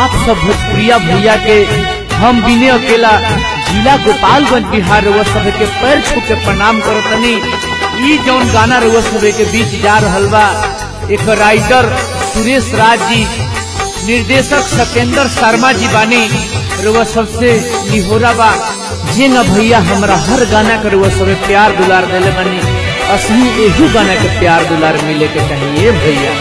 आप सब भोजपुरिया भैया के हम बिने अकेला जिला गोपालगंज बिहार रउआ सब के पैर छू के प्रणाम करतनी ई जौन गाना रउआ सब के बीच जा रहल बा एक राइटर सुरेश राज जी निर्देशक सत्येंद्र शर्मा जी बानी रउआ सबसे निहोरा बा जे न भैया हमरा हर गाना के रउआ सब प्यार दुलार देले बानी असली एहू गाना के प्यार दुलार मिले के चाहिए भैया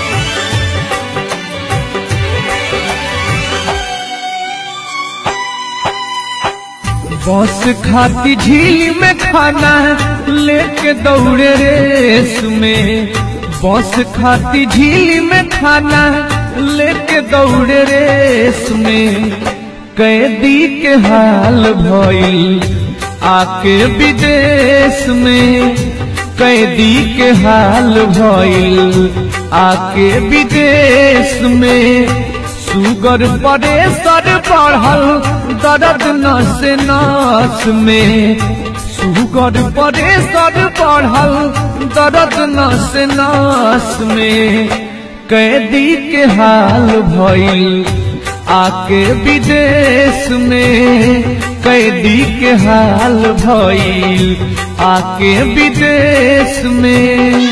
बस खाती झील में खाना लेके दौड़े रेस में बस खाती झील में खाना लेके दौड़े रेस में कैदी के हाल भइल आके विदेश में कैदी के हाल भइल आके विदेश में सुगर प्रेशर बढ़ल दर्द नस नस में सुगर प्रेशर बढ़ल दर्द नस नस में कैदी के हाल भइल आके विदेश में कैदी के हाल भइल आके विदेश में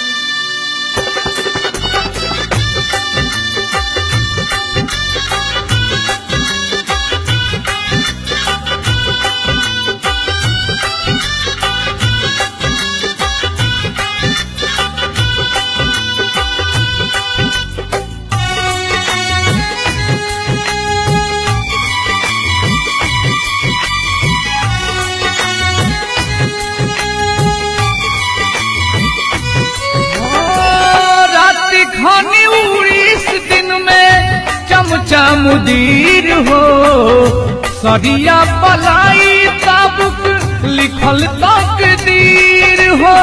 खानी उड़ीस दिन में चमचा मुदीर हो सरिया पलाई ताबुक लिखल तकदीर हो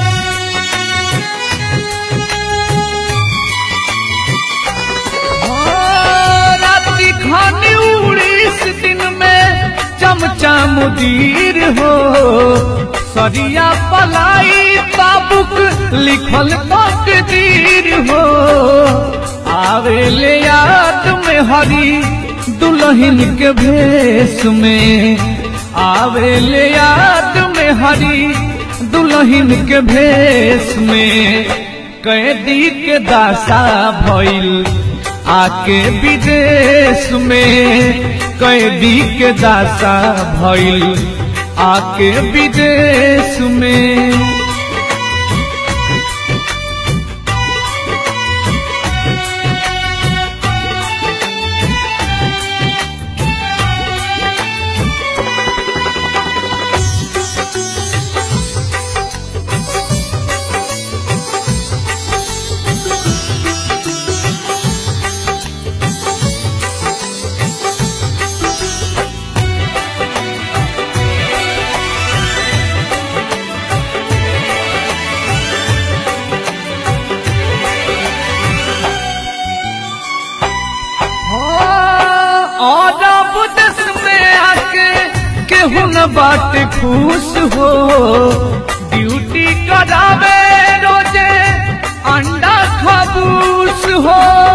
राति खानी उड़ीस दिन में चमचा मुदीर हो सरिया पलाई ताबुक लिखल तकदीर हो आवे ले याद में हरी दुल्हन के भेष में आवे ले याद में हरी दुल्हन के भेष में कैदी के दासा भइल आके विदेश में कैदी के दासा भइल आके विदेश में केहू न बाट खुश हो ड्यूटी करावे रोजे अंडा खबूस हो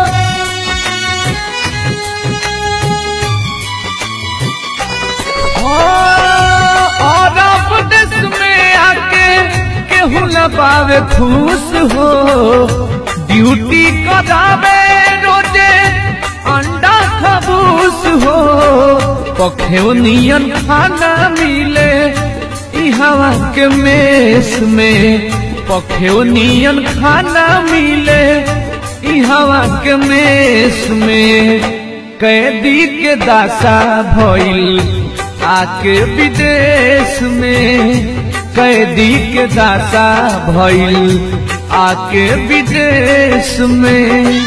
और देश में आके केहू न पावे खुश हो ड्यूटी करावे रोजे अंडा खबूस हो पखेव नियन खाना मिले हवा के मेस में पखेव नियन खाना मिले हवा के मेस में कैदी के दासा भइल आके विदेश में कैदी के दासा भइल आके विदेश में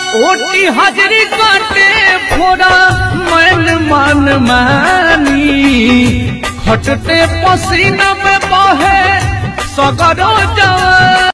ओटी हाजरी काटे फोड़ा मन मन मानी खटते पसीना में बहे सगरो जवानी